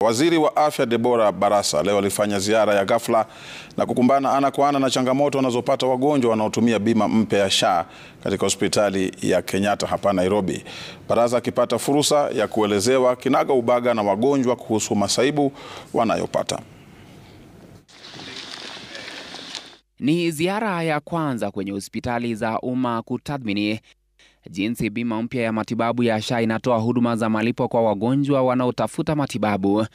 Waziri wa Afya Deborah Barasa leo alifanya ziara ya ghafla na kukumbana ana kwa ana na changamoto wanazopata wagonjwa wanaotumia bima mpya ya SHA katika hospitali ya Kenyatta hapa Nairobi. Barasa akipata fursa ya kuelezewa kinaga ubaga na wagonjwa kuhusu masaibu wanayopata. Ni ziara ya kwanza kwenye hospitali za umma kutathmini jinsi bima mpya ya matibabu ya SHA inatoa huduma za malipo kwa wagonjwa wanaotafuta matibabu.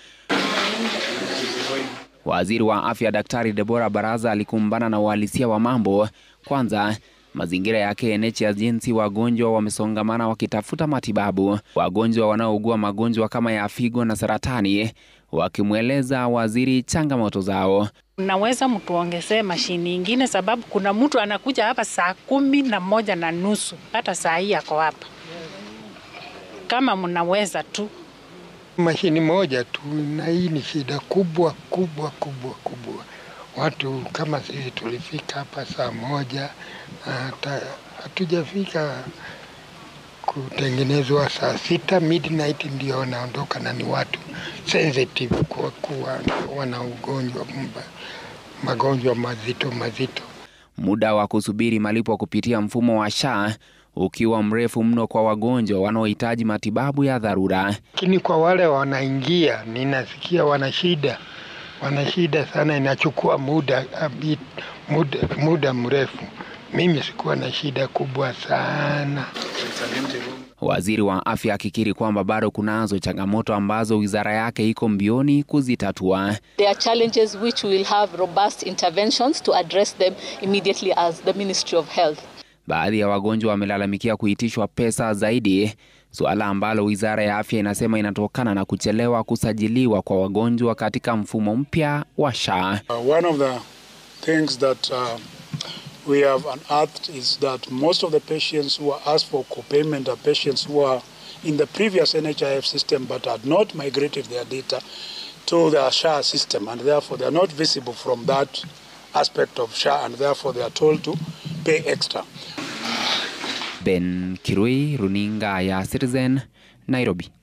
Waziri wa Afya Daktari Deborah Barasa alikumbana na uhalisia wa mambo. Kwanza, mazingira ya KNH ya jinsi wagonjwa wamesongamana wakitafuta matibabu, wagonjwa wanaougua magonjwa kama ya figo na saratani, wakimweleza waziri changamoto zao. Naweza mtuongezee mashini ingine, sababu kuna mtu anakuja hapa saa kumi na moja na nusu hata saa hii ako hapa. Kama mnaweza tu mashini moja tu, na hii ni shida kubwa kubwa kubwa kubwa. Watu kama sisi tulifika hapa saa moja hata hatujafika kutengenezwa saa sita midnight ndio wanaondoka, na ni watu sensitive kwa kuwa wana ugonjwa magonjwa mazito mazito. Muda wa kusubiri malipo kupitia mfumo wa SHA ukiwa mrefu mno kwa wagonjwa wanaohitaji matibabu ya dharura. Lakini kwa wale wanaingia, ninasikia wana shida, wana shida sana, inachukua muda, muda, muda mrefu. Mimi sikuwa na shida kubwa sana. Waziri wa afya akikiri kwamba bado kunazo changamoto ambazo wizara yake iko mbioni kuzitatua. There are challenges which will have robust interventions to address them immediately as the Ministry of Health. Baadhi ya wagonjwa wamelalamikia kuitishwa pesa zaidi, suala ambalo wizara ya afya inasema inatokana na kuchelewa kusajiliwa kwa wagonjwa katika mfumo mpya wa SHA. Uh, one of the things that uh, we have unearthed is that most of the patients who are asked for co-payment are patients who are in the previous NHIF system but had not migrated their data to the SHA system and therefore they are not visible from that aspect of SHA and therefore they are told to pay extra. Ben Kirui, Runinga ya Citizen, Nairobi.